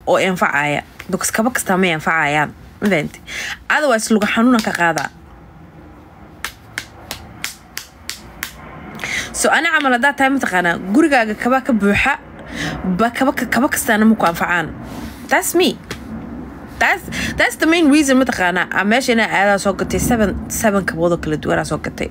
oo anfacaya because kaba kastaa may anfacayaan mafahante otherwise luga xanuuna ka qaadaa so ana camal haddaa tahay mataqaanaa gurigaaga kaba ka buuxa ba kaba kaba kastaana maku anfacaan that's me that's that's the main reason mataqaanaa aa meesha inaa aadaa soo gatay seven seven kaboodoo kala duwanaa soo gatay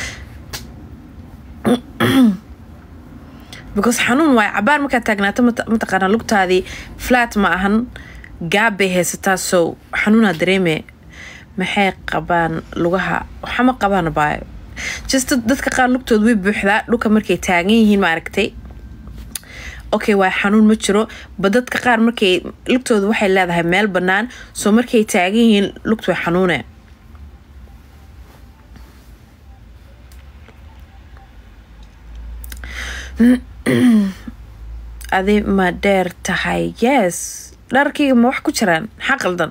because xanuun waay cabaar markaad taagnaato mataqaanaa lugtaadii flat ma ahan gaab bay haysataa so xanuunaa dareeme maxay qabaan lugaha waxama qabaan baayo just dadka qaar lugtooda way buuxdaa dhulka markay taagan yihiin ma aragtay okay waa xanuun ma jiro ba dadka qaar markay lugtooda waxay leedahay meel bannaan soo markay taagan yihiin lugtu way xanuune adi ma dheer tahay yes dharkayga ma wax ku jiraan maxaa qaldan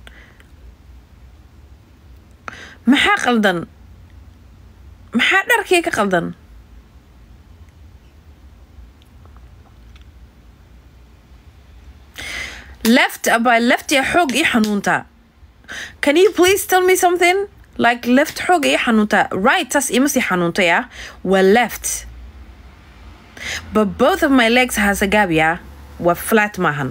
maxaa qaldan maxaa dharkayga ka qaldan left by left ya xoog ii xanuuntaa can you please tell me something like left xoog ii xanuuntaa right taas ima sii xanuuntay ah waa left but both of my legs has a gab ya waa flat maahan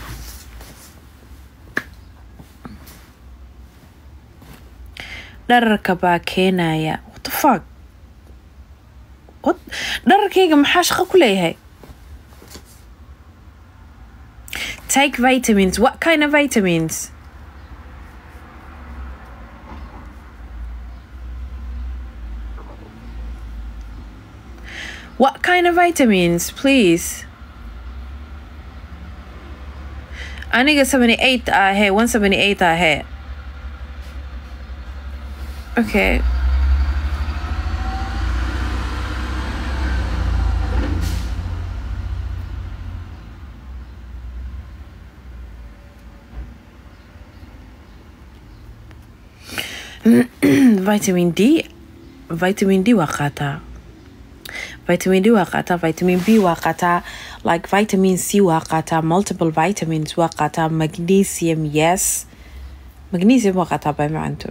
dhararka baa keenaya what the fuck what dhararkayga maxaa shaqo ku leeyahay take vitamins what kind of vitamins what kind of vitamins please aniga 78 ahee 178 ahee okay vitamin d vitamin d waa qaataa vitamin d waa qaataa vitamin b waa qaataa like vitamin c waa qaataa multiple vitamins waa qaataa magnesium yes magnesium waa qaataa bay macanto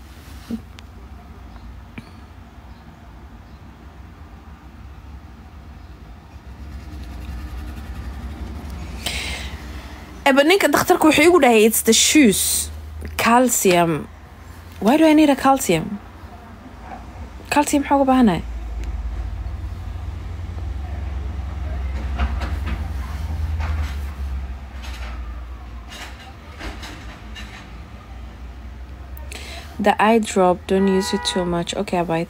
eba ninka dakhtarka wuxuu igu dhahay it's the shoes calcium why do I need a calcium calcium maxaa uga baahanahay the eye drop don't use it too much okay bye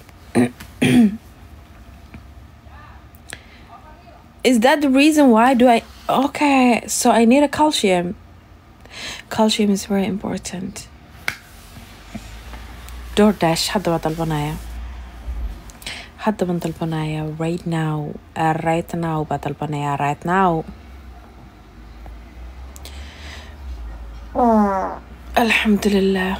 is that the reason why do I okay so I need a calcium calcium is very important DoorDash hadda waa dalbanaya hadda baan dalbanaya right now uh, right now baa dalbanaya right now alxamdulilah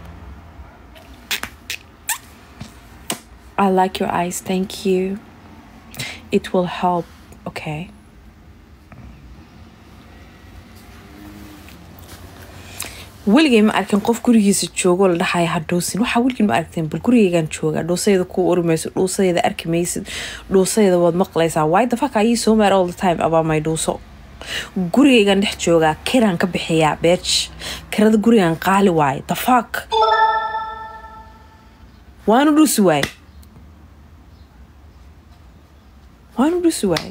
I like your eyes thank you it will help okay weligay ma arkin qof gurigiisa joogoo la dhaxaya ha dhoosin waxaa weligin ma aragteen bal gurigaygaan joogaa dhuusayda ku urimayso dhuusayda arki maysid dhuusayda waad maqlaysaa why the fuck are you so mad all the time about my dhuuso gurigaygaan dhex joogaa kiraan ka bixiyaa beej kirada gurigaan qaali waaye the fuck waanu dhuusi waaye waanu dhuusi waaye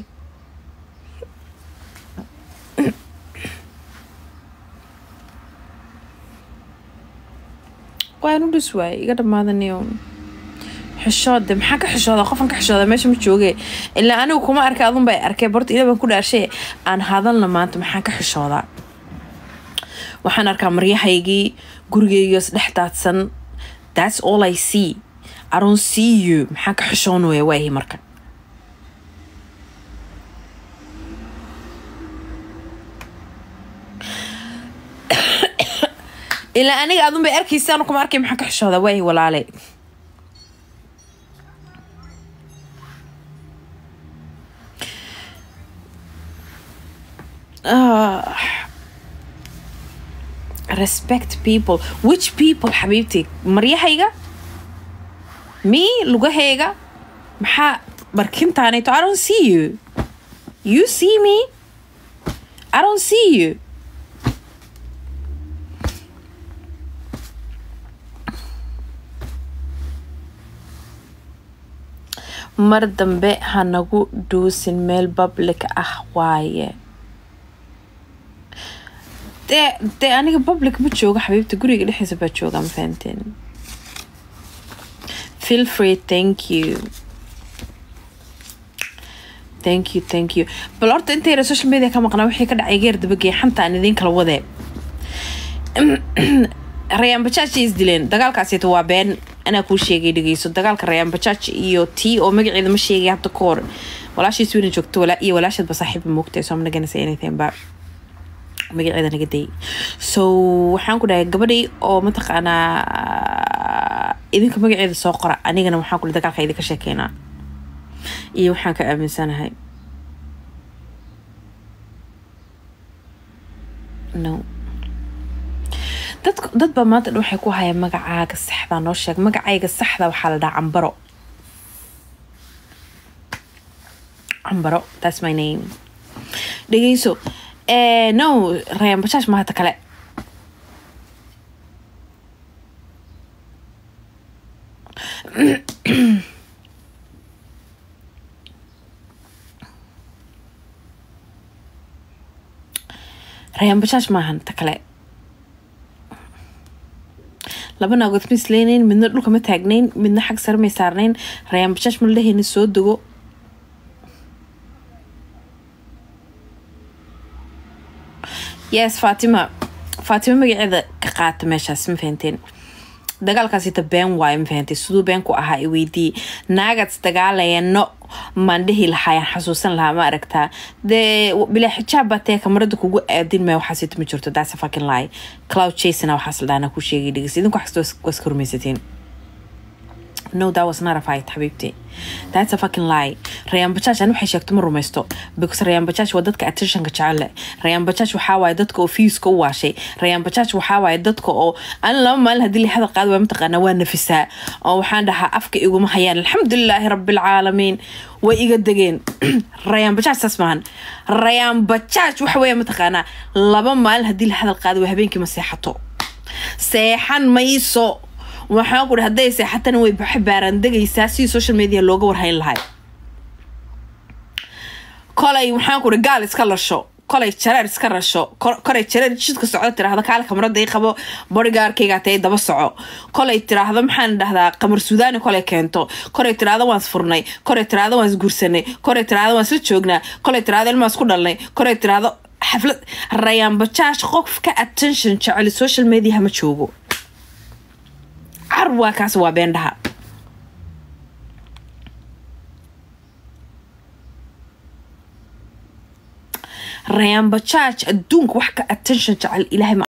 waanu dhus waaye iga dhammaadaniyo xishoode maxaa ka xishooda qofan ka xishooda meesha ma jooge ilaa anigu kuma arkay adun bay arkay barta ila baan ku dhaarshay aan hadalna maanta maxaan ka xishoodaa waxaan arkaa maryahaygii gurigeygios dhex daadsan that's all i see i don't see you maxaan ka xishoon waya waahi marka ilaa aniga adun bay arkaysaan kuma arkay maxaan ka xishooda waahi walaale respect people which people xabiibti maryahayga me lugahayga maxaa barkintaanayto i don't see you you see me i don't see you mar dambe hanagu dhuusin meel public ah waaye dee dee aniga public ma joogo xabiibta guriga dhexdiisa baa jooga ma fahanteen feel free thank you thank you thank you bal horta intayna social media ka maqnaa wixii ka dhacay geer dabageey xanta aan idiin kala wadee rayaan bajaaj is dileen dagaalkaasita waa been anaa kuu sheegay dhegeyso dagaalka rayaan bajaaj iyo tii oo magaceeda ma sheegay hadda ka hor walaashiis weyna joogto iyo walaasheedba saaxiibba moogtay so amna ganasa anything ba magaceeda naga day so waxaan ku dhahay gabadhii oo mataqaanaa idinka magaceeda soo qora anigana waxaan ku dagaalka idinka sheekeynaa iyo waxaan ka aaminsanahay no dad dad baa maanta dhan waxay ku hayaan magacaaga saxda noo sheeg magacayga saxda waxaa la dhahaa cambaro cambaro that's my name dhegeyso no rayaan bajaaj ma hata kale rayaan bajaaj maahan ta kale laba naagood ma isleynayn midna dhulka ma taagnayn midna xag sare may saarnayn rayaan bajaaj ma ladhahayna soo dego yes faatima faatima magaceeda ka qaata meeshaas ma fahanteen dagaalkaasita been waayo ma fahantay siduu been ku ahaa i weydii naagaad isdagaalayano maan dhihi lahaayaan xasuusan lahaa ma aragtaa dee bilaa xijaab baa tee kamarada kugu aadin maya waxaasita ma jirto that's a fucking lie cloud chasena waxaas la dhaana ku sheegay dhegeysa idinku waxkasta waa iska rumaysatiin no that was not a fight xabiibti that's a fucking lie rayaan bajaaj ani waxay sheegto ma rumaysto because rayaan bajaaj waa dadka attentionka jecele rayaan bajaaj waxaa waaye dadka oo fiiska u waashay rayaan bajaaj waxaa waaye dadka oo ani laba maalin haddii la hadal qaado waa mataqaanaa waa nafisaa oo waxaan dhahaa afka iguma hayaan alxamdulilaahi rabbilcaalamiin way iga degeen rayaan bajaaj saas maahan rayaan bajaaj waxa weeye mataqaanaa laba maalin haddii la hadal qaado waa habeenkii ma seexato seexan mayso waxaan ku hadday seexatana way baaraan degaysaa sidii social media looga warhayn lahay kolay waxaan ku gaal iska lasho kolay jareer iska rasho kolay jareer jidka socdo tiraahdo kaale kamarada i qabo bodygaarkayga tee daba soco kolay tiraahdo maxaan dhahdaa qamar suudaani kolay keento kolay tiraahdo waan isfurnay kolay tiraahdo waan isguursanay kolay tiraahdo waan isla joognaa kolay tiraahdo ilmaa isku dhalnay kolay tiraahdo xaflad rayaan bajaaj qof ka attention jeceli social media ma joogo car waa kaas waa beendhaha rayaan bajaaj adduunka wax ka attention jecel ilaahay